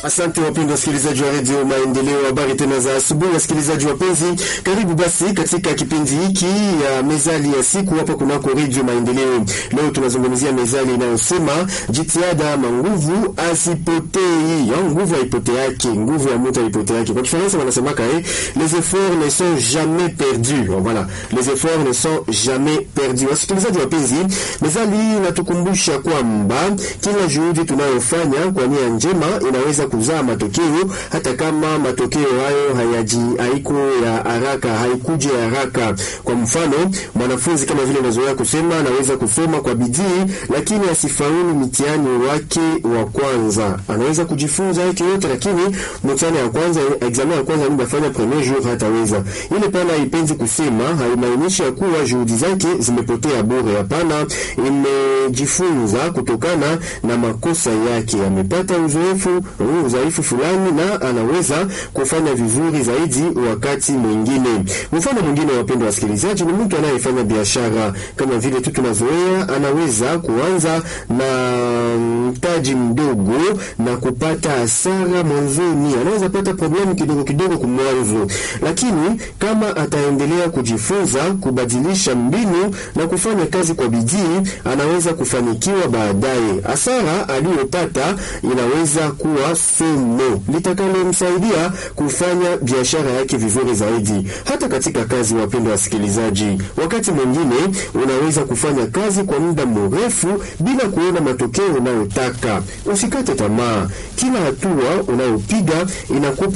Asante wapendwa wasikilizaji wa redio Maendeleo, habari tena za asubuhi. Wasikilizaji wapenzi, karibu basi katika kipindi hiki ya mezali ya siku hapa kunako redio Maendeleo. Leo tunazungumzia mezali inayosema jitihada ama nguvu asipotei. Ya, nguvu haipoteake, nguvu ya mtu haipoteake. Kwa Kifaransa wanasemaka eh, les efforts ne sont jamais perdus. Voilà, les efforts ne sont jamais perdus. Wasikilizaji wapenzi, mezali hii inatukumbusha kwamba kila juhudi tunayofanya kwa nia njema inaweza kuzaa matokeo hata kama matokeo hayo hayaji haiko ya haraka haikuje haraka. Kwa mfano, mwanafunzi kama vile nazoea kusema anaweza kusoma kwa bidii, lakini asifaulu mtihani wake wa kwanza. Anaweza kujifunza yake yote, lakini mtihani wa kwanza, examen ya kwanza ndio premier jour hataweza. Ile pana haipenzi kusema, haimaanishi kuwa juhudi zake zimepotea bure. Hapana, imejifunza kutokana na makosa yake, amepata uzoefu udhaifu fulani na anaweza kufanya vizuri zaidi wakati mwingine. Mfano mwingine, wapendwa wasikilizaji, ni mtu anayefanya biashara kama vile tu tunazoea, anaweza kuanza na mtaji mdogo na kupata hasara mwanzoni, anaweza pata problemu kidogo kidogo kumwanzo, lakini kama ataendelea kujifunza, kubadilisha mbinu na kufanya kazi kwa bidii, anaweza kufanikiwa baadaye. Hasara aliyopata inaweza kuwa somo litakalomsaidia kufanya biashara yake vizuri zaidi. Hata katika kazi, wapendwa wasikilizaji, wakati mwingine unaweza kufanya kazi kwa muda mrefu bila kuona matokeo unayotaka. Usikate tamaa. Kila hatua unayopiga inakupa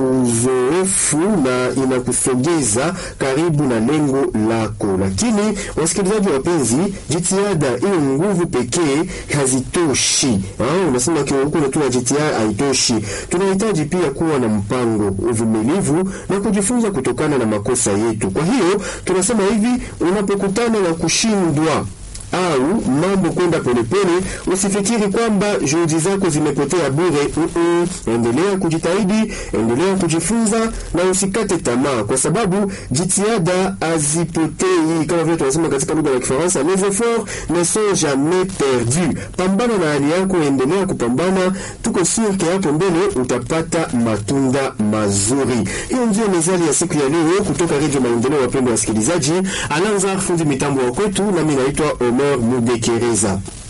uzoefu na inakusogeza karibu na lengo lako. Lakini wasikilizaji wapenzi, jitihada hiyo nguvu pekee hazitoshi. Ah, unasema huko unatuma jitihada haitoshi. Tunahitaji pia kuwa na mpango, uvumilivu na kujifunza kutokana na makosa yetu. Kwa hiyo tunasema hivi, unapokutana na kushindwa au mambo kwenda polepole, usifikiri kwamba juhudi zako zimepotea bure. Uh -uh. Endelea kujitahidi, endelea kujifunza na usikate tamaa, kwa sababu jitihada hazipotei. Kama vile tunasema katika lugha ya Kifaransa, les efforts ne sont jamais perdus. Pambana na hali yako, endelea kupambana, tuko sûr ke hapo mbele utapata matunda mazuri. Hiyo ndio mezali ya siku ya leo kutoka Radio Maendeleo. Wapendwa wasikilizaji, Alanza fundi mitambo wa kwetu, nami naitwa Omer Mudekereza.